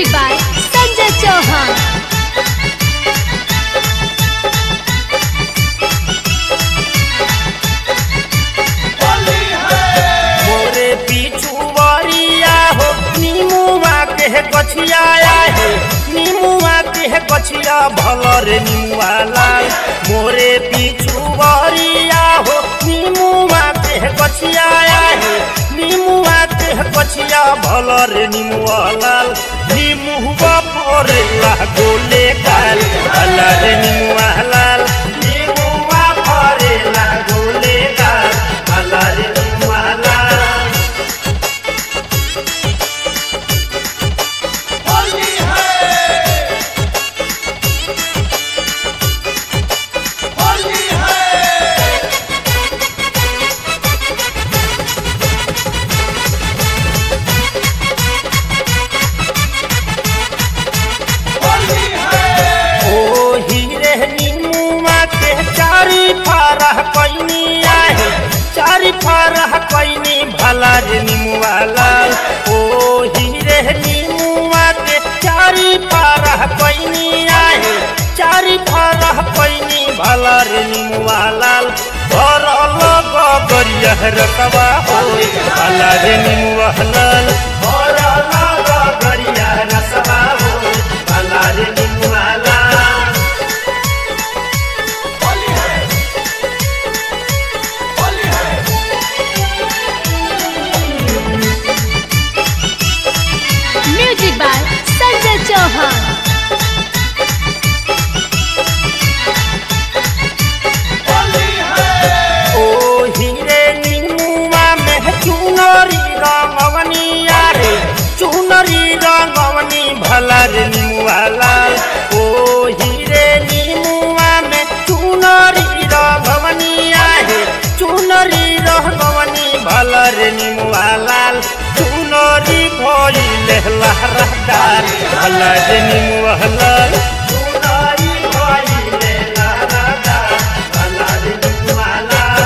music by Sanjay Chauhan मोरे पीछू वरिया हो नीमुआ के गछिया है नीमुआ के गछिया भलर नीमुआ लाल मोरे पीछू वरिया हो नीमुआ के गछिया है नीमुआ के गछिया भलर नीमुआ लाल नीमुआ परे लागोले काल भलर नीमुआ लाल नीमुआ परे लागोले काल भलर नीमुआ लाल ओ हीरे नीमुआ के चारी फारह कैनी आहे चारी फारह कैनी भला रे नीमुआ लाल ओ हीरे नीमुआ के चारी फारह कैनी आहे चारी फारह कैनी भला रे नीमुआ लाल घर लग गरिया रकबा होई भला रे नीमुआ लाल घर लग गरिया रसबा होई भला रे नीमुआ लाल म्यूजिक बाय संजय चौहान ओ हीरे नीमुआ में चुनरी रंगवनिया रे चुनरी रंगवनी भला रे नीमुआ लाल ओ हीरे नीमुआ में चुनरी रंगवनिया रे चुनरी रंगवनी भला रे नीमुआ लाल चुनरी भइले लहरदार भला रे नीमुआ लाल चुनरी भइले लहरदार भला रे नीमुआ लाल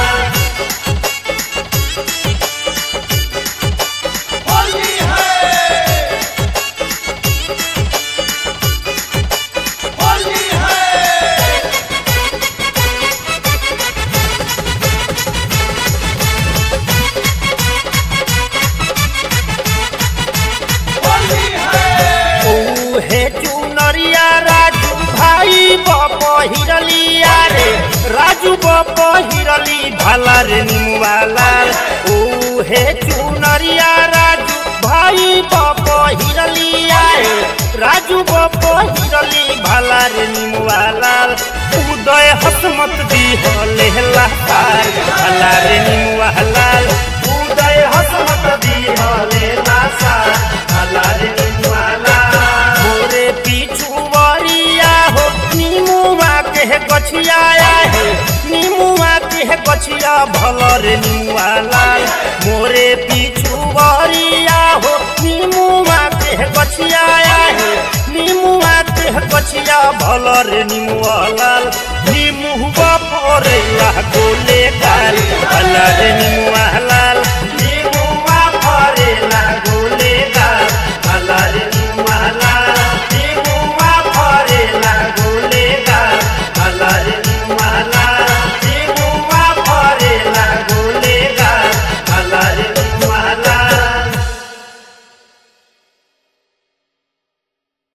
हे चुनरिया राजू भाई बप हिरलिया रे राजू बप हिरली भला रे निमुआला ओ हे चुनरिया राजू भाई बप हिरलिया रे राजू बप हिरली भला रे निमुआला उदय हसमत दी हले लाल भला रे निमुआला उदय हसमत दी हले लाल भला रे निमुआला मोरे पीछू वरिया हो नीमुआ के गछिया है नीमुआ के गछिया भलर नीमुआ लाल मोरे पीछू वरिया हो नीमुआ के गछिया है नीमुआ के गछिया भलर नीमुआ लाल नीमुआ परे ला गोले काल भलर नीमुआ लाल